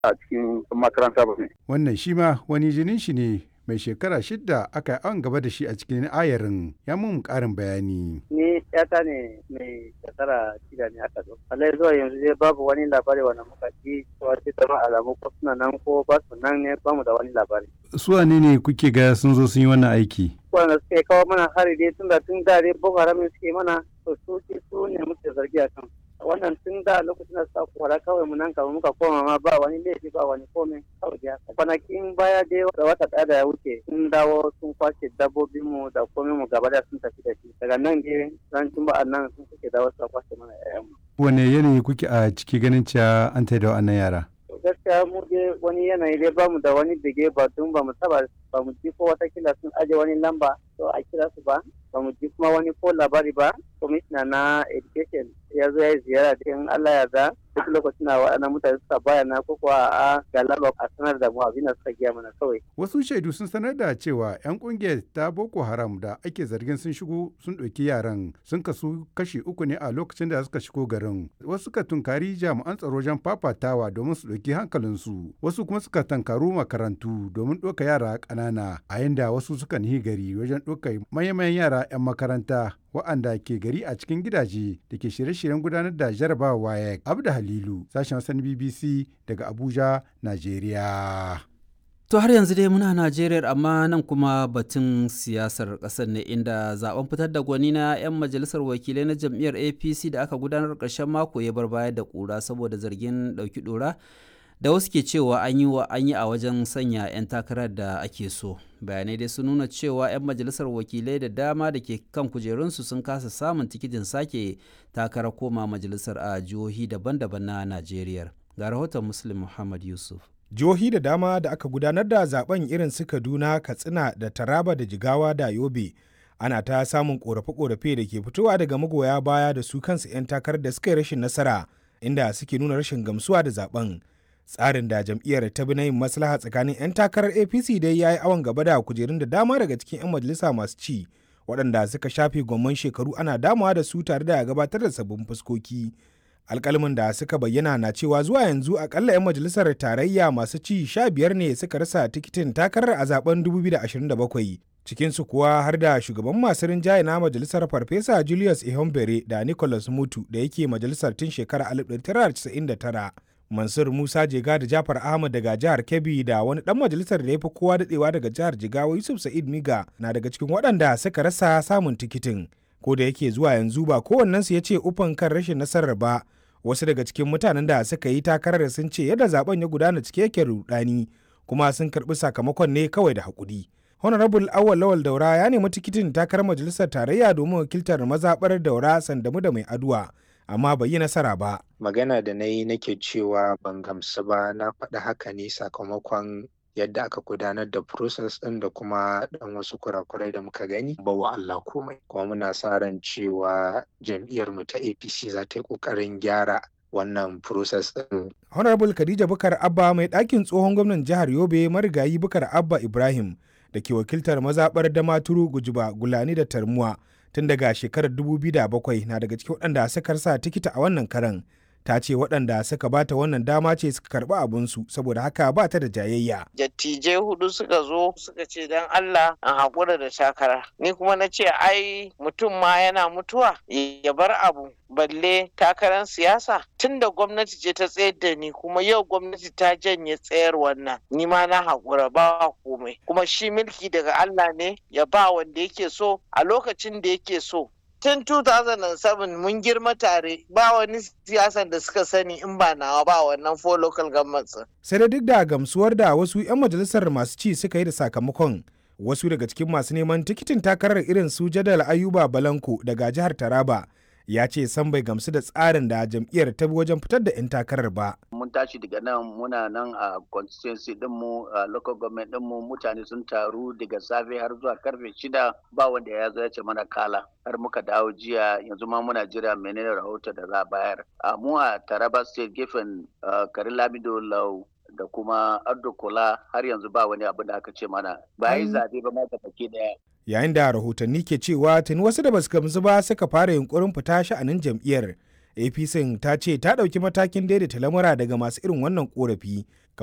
a cikin makaranta ba ne. Wannan shi ma wani jinin shi ne mai shekara shidda aka yi an gaba da shi a cikin ayarin ya mun karin bayani. Ni yata ne mai shekara shida ne aka zo. Allah zuwa yanzu dai babu wani labari wanda muka ji cewa ce zama alamu ko suna nan ko ba su nan ne ba mu da wani labari. Su wane ne kuke ga sun zo sun yi wannan aiki? Wanda suke kawo mana hari dai tun da tun da dai Boko Haram suke mana to su su ne muke zargi a kan. wannan tun da lokacin da suka kora kawai mu nan kama muka koma ma ba wani laifi ba wani komai kawai ya kwanakin baya dai da wata ɗaya da ya wuce sun dawo sun kwashe dabbobin mu da komai mu gaba da sun tafi da shi daga nan dai ran juma'a nan sun suke dawo suka kwashe mana ƴaƴan mu. wane yanayi kuke a ciki ganin cewa an da wannan yara. gaskiya mu dai wani yanayi dai bamu da wani dige ba tun ba mu saba ba mu ji ko watakila sun aje wani lamba to a kira su ba ba mu ji kuma wani ko labari ba kwamishina na education ya zo ya yi ziyara cikin Allah ya da duk lokacin da waɗannan mutane suka bayana ko kuwa a galaba a sanar da mu abin da suka giya mana kawai. Wasu shaidu sun sanar da cewa 'yan kungiyar ta Boko Haram da ake zargin sun shigo sun ɗauki yaran sun kasu kashi uku ne a lokacin da suka shigo garin. Wasu suka tunkari jami'an tsaro wajen fafatawa domin su ɗauki hankalinsu. Wasu kuma suka tankaru makarantu domin ɗauka yara ƙanana a yanda wasu suka nihi gari wajen ɗauka manyan yara 'yan makaranta wa'anda ke gari a cikin gidaje da ke shirye-shiryen gudanar da jarabawa WAEC. Abda Halilu, sashen Hassan BBC daga Abuja, Najeriya. To har yanzu dai muna Najeriya amma nan kuma batun siyasar ƙasar ne inda zaben fitar da gwani na 'yan majalisar wakilai na jam'iyyar APC da aka gudanar ƙarshen mako ya bar baya da ƙura saboda zargin ɗauki ɗora da wasu ke cewa an yi wa an yi a wajen sanya 'yan takarar da ake so bayanai dai sun nuna cewa 'yan majalisar wakilai da dama da ke kan kujerunsu sun kasa samun tikitin sake takarar koma majalisar a jihohi daban-daban na najeriya ga rahoton muslim muhammad yusuf jihohi da dama da aka gudanar da zaben irin su kaduna katsina da taraba da jigawa da yobe ana ta samun korafe-korafe da ke fitowa daga magoya baya da su kansu 'yan takarar da suka yi rashin nasara inda suke nuna rashin gamsuwa da zaben tsarin da jam'iyyar ta bi na yin maslaha tsakanin 'yan takarar apc dai ya yi awon gaba da kujerun da dama daga cikin 'yan majalisa masu ci waɗanda suka shafe gwamman shekaru ana damawa da su tare da gabatar da sabbin fuskoki alkalmin da suka bayyana na cewa zuwa yanzu akalla 'yan majalisar tarayya masu ci sha biyar ne suka rasa tikitin takarar a zaben 2027 cikinsu kuwa har da shugaban masu rinjaye na majalisar farfesa julius ihombere da nicholas mutu da yake majalisar tun shekarar 1999 Mansur Musa Jega da Jafar Ahmad daga jihar Kebbi da wani dan majalisar da ya fi kowa dadewa daga jihar Jigawa Yusuf Sa'id Miga na daga cikin waɗanda suka rasa samun tikitin. Ko da yake zuwa yanzu ba kowannensu ya ce ufan kan rashin nasarar ba. Wasu daga cikin mutanen da suka yi takarar sun ce yadda zaben ya gudana cike yake rudani kuma sun karɓi sakamakon ne kawai da haƙuri. Honorable Awal Lawal Daura ya nemi tikitin takarar majalisar tarayya domin wakiltar mazaɓar Daura Sandamu da Mai Aduwa. amma bai yi nasara ba. Magana da na yi nake cewa ban gamsu ba na faɗi haka ne sakamakon yadda aka gudanar da process ɗin da kuma ɗan wasu kurakurai da muka gani ba wa Allah komai. Kuma muna sa ran cewa jam'iyyar mu ta APC za ta yi ƙoƙarin gyara wannan process ɗin. Honorable Khadija Bukar Abba mai ɗakin tsohon gwamnan jihar Yobe marigayi Bukar Abba Ibrahim da ke wakiltar mazaɓar Damaturu Gujiba Gulani da Tarmuwa tun daga shekarar 2007 na daga cikin waɗanda suka sa tikita a wannan karan ta ce waɗanda suka bata wannan dama ce suka karɓi abinsu saboda haka ba ta da jayayya. Dattijai hudu suka zo suka ce don Allah an haƙura da takara. Ni kuma na ce ai mutum ma yana mutuwa ya bar abu balle takarar siyasa tun da gwamnati ce ta tsayar da ni kuma yau gwamnati ta janye tsayar wannan ni ma na haƙura ba komai kuma shi mulki daga Allah ne ya ba wanda yake so a lokacin da yake so tun 2007 mun girma tare ba wani siyasan da suka sani in ba nawa ba wannan four local governments sai da duk da gamsuwar da wasu 'yan majalisar masu ci suka yi da sakamakon wasu daga cikin masu neman tikitin takarar irin su jadal ayuba balanko daga jihar taraba ya ce san bai gamsu da tsarin da jam'iyyar ta bi wajen fitar da 'yan takarar ba. Mun tashi daga nan muna nan a constituency dinmu a local government dinmu mutane sun taru daga safe har zuwa karfe shida ba wanda ya zo ya ce mana kala har muka dawo jiya yanzu ma muna jira menene rahoto da za a bayar. A mu a Taraba state gefen Karin Lamido Lau da kuma Ardo Kola har yanzu ba wani abu da aka ce mana ba yi zabe ba ma baki daya. yayin da rahotanni ke cewa tuni wasu da basu gamsu ba suka fara yunkurin fita sha'anin jam'iyyar apc ta ce ta ɗauki matakin daidaita lamura daga masu irin wannan korafi